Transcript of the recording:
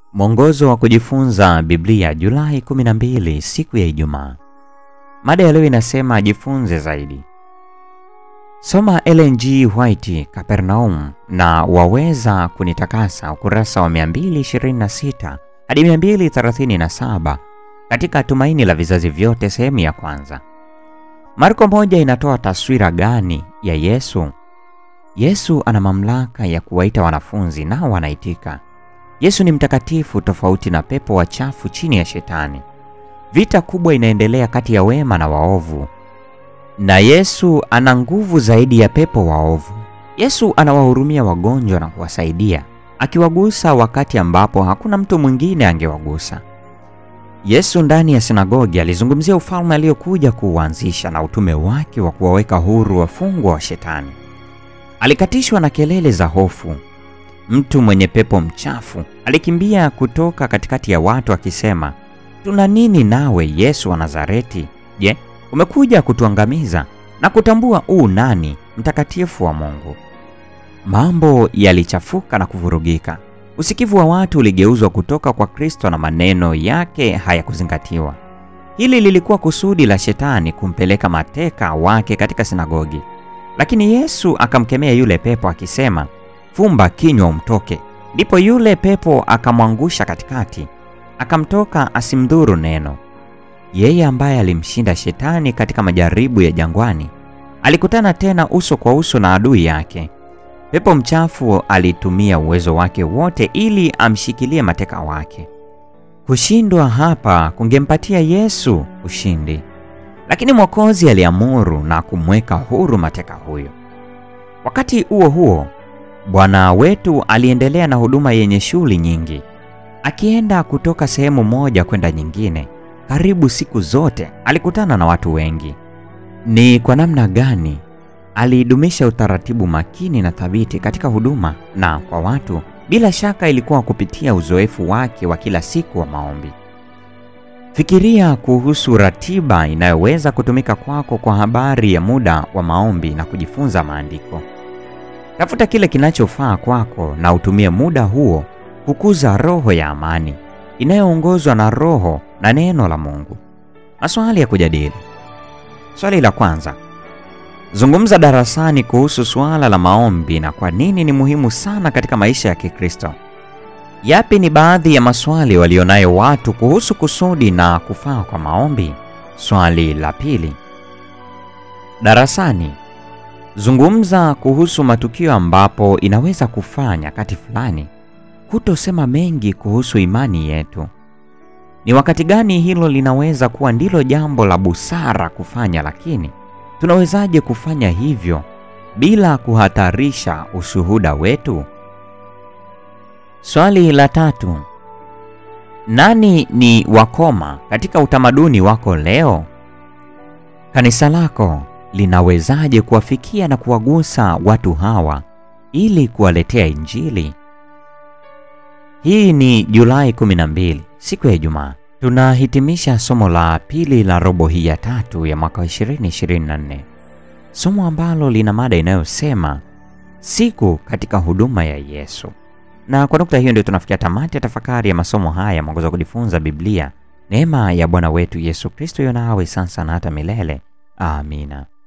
Mwongozo wa kujifunza Biblia Julai 12, siku ya Ijumaa. Mada ya leo inasema jifunze zaidi. Soma Ellen G. White Kapernaum na waweza kunitakasa, ukurasa wa 226 hadi 237 katika Tumaini la Vizazi Vyote, sehemu ya kwanza. Marko moja inatoa taswira gani ya Yesu? Yesu ana mamlaka ya kuwaita wanafunzi nao wanaitika. Yesu ni mtakatifu tofauti na pepo wachafu chini ya Shetani. Vita kubwa inaendelea kati ya wema na waovu, na Yesu ana nguvu zaidi ya pepo waovu. Yesu anawahurumia wagonjwa na kuwasaidia, akiwagusa wakati ambapo hakuna mtu mwingine angewagusa. Yesu ndani ya sinagogi alizungumzia ufalme aliyokuja kuuanzisha na utume wake wa kuwaweka huru wafungwa wa Shetani. Alikatishwa na kelele za hofu. Mtu mwenye pepo mchafu alikimbia kutoka katikati ya watu akisema, tuna nini nawe Yesu wa Nazareti? Je, umekuja kutuangamiza na kutambua uu nani mtakatifu wa Mungu? Mambo yalichafuka na kuvurugika. Usikivu wa watu uligeuzwa kutoka kwa Kristo na maneno yake hayakuzingatiwa. Hili lilikuwa kusudi la Shetani kumpeleka mateka wake katika sinagogi. Lakini Yesu akamkemea yule pepo akisema, fumba kinywa umtoke. Ndipo yule pepo akamwangusha katikati, akamtoka asimdhuru neno. Yeye ambaye alimshinda Shetani katika majaribu ya jangwani alikutana tena uso kwa uso na adui yake. Pepo mchafu alitumia uwezo wake wote ili amshikilie mateka wake. Kushindwa hapa kungempatia Yesu ushindi, lakini Mwokozi aliamuru na kumweka huru mateka huyo. Wakati huo huo, Bwana wetu aliendelea na huduma yenye shughuli nyingi, akienda kutoka sehemu moja kwenda nyingine. Karibu siku zote alikutana na watu wengi. Ni kwa namna gani aliidumisha utaratibu makini na thabiti katika huduma na kwa watu? Bila shaka ilikuwa kupitia uzoefu wake wa kila siku wa maombi. Fikiria kuhusu ratiba inayoweza kutumika kwako kwa habari ya muda wa maombi na kujifunza maandiko. Tafuta kile kinachofaa kwako na utumie muda huo kukuza roho ya amani inayoongozwa na Roho na neno la Mungu. Maswali ya kujadili. Swali la kwanza: zungumza darasani kuhusu suala la maombi na kwa nini ni muhimu sana katika maisha ya Kikristo. Yapi ni baadhi ya maswali walionayo watu kuhusu kusudi na kufaa kwa maombi? Swali la pili: darasani zungumza kuhusu matukio ambapo inaweza kufanya nyakati fulani kutosema mengi kuhusu imani yetu. Ni wakati gani hilo linaweza kuwa ndilo jambo la busara kufanya, lakini tunawezaje kufanya hivyo bila kuhatarisha ushuhuda wetu? Swali la tatu: nani ni wakoma katika utamaduni wako leo? Kanisa lako linawezaje kuwafikia na kuwagusa watu hawa ili kuwaletea Injili? Hii ni Julai 12, siku ya Ijumaa. Tunahitimisha somo la pili la robo hii ya tatu ya mwaka 2024, somo ambalo lina mada inayosema siku katika huduma ya Yesu. Na kwa nukta hiyo ndio tunafikia tamati ya tafakari ya masomo haya mwongozo wa kujifunza Biblia. Neema ya Bwana wetu Yesu Kristo iwe nawe sasa na hata milele. Amina.